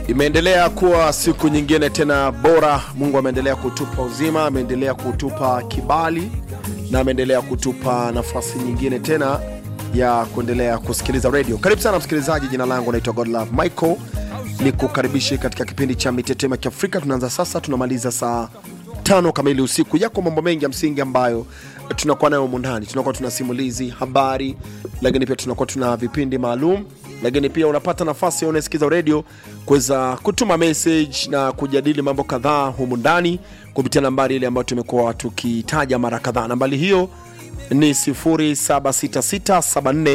Imeendelea kuwa siku nyingine tena bora. Mungu ameendelea kutupa uzima, ameendelea kutupa kibali na ameendelea kutupa nafasi nyingine tena ya kuendelea kusikiliza radio. Karibu sana msikilizaji, jina langu naitwa Godlove Michael, ni kukaribishe katika kipindi cha mitetemo ya Kiafrika. Tunaanza sasa, tunamaliza saa tano kamili usiku. Yako mambo mengi ya msingi ambayo tunakuwa nayo humu ndani. Tunakuwa tuna simulizi, habari, lakini pia tunakuwa tuna vipindi maalum, lakini pia unapata nafasi ya unasikiza radio kuweza kutuma message na kujadili mambo kadhaa humu ndani kupitia nambari ile ambayo tumekuwa tukitaja mara kadhaa. Nambari hiyo ni 0766744292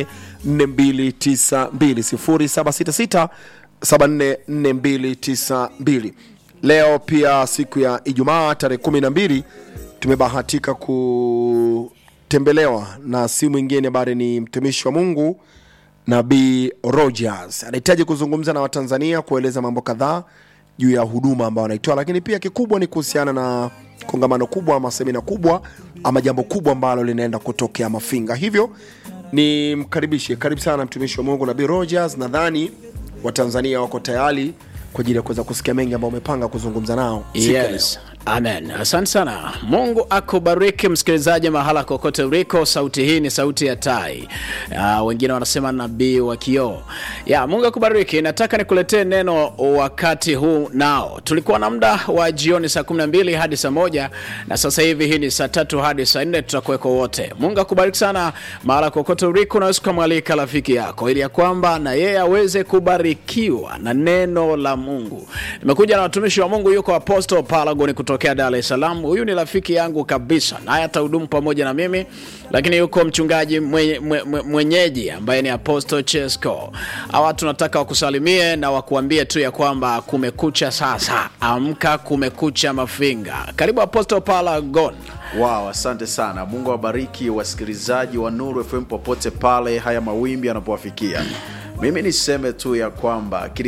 0766744292. Leo pia siku ya Ijumaa tarehe 12 tumebahatika kutembelewa na si mwingine bali ni mtumishi wa Mungu Nabii Rogers. Anahitaji kuzungumza na Watanzania kueleza mambo kadhaa juu ya huduma ambayo anaitoa, lakini pia kikubwa ni kuhusiana na kongamano kubwa ama semina kubwa ama jambo kubwa ambalo linaenda kutokea Mafinga. Hivyo ni mkaribishe, karibu sana mtumishi wa Mungu Nabii Rogers. Nadhani Watanzania wako tayari kwa ajili ya kuweza kusikia mengi ambayo umepanga kuzungumza nao siku ya leo. Yes. Amen. Asante sana. Mungu akubariki msikilizaji mahala kokote uliko. Sauti hii ni sauti ya tai. Uh, wengine wanasema nabii wa kioo. Ya, Mungu akubariki. Nataka nikuletee neno wakati huu nao. Tulikuwa na muda wa jioni saa 12 hadi saa moja na sasa hivi hii ni saa tatu hadi saa nne tutakuweko wote. Mungu akubariki sana mahala kokote uliko. Unaweza kumwalika rafiki yako ili ya kwamba na yeye aweze kubarikiwa na neno la Mungu. Nimekuja na watumishi wa Mungu, yuko Apostle Paragon kutokea Dar es Salaam. Huyu ni rafiki yangu kabisa, naye atahudumu pamoja na mimi, lakini yuko mchungaji mwenye, mwenye, mwenyeji ambaye ni Apostle Chesco. Hawa tunataka wakusalimie na wakuambie tu ya kwamba kumekucha sasa, amka, kumekucha Mafinga. Karibu Apostle Paragon. Wow, asante sana. Mungu awabariki wasikilizaji wa Nuru FM popote pale haya mawimbi yanapowafikia. Mimi niseme tu ya kwamba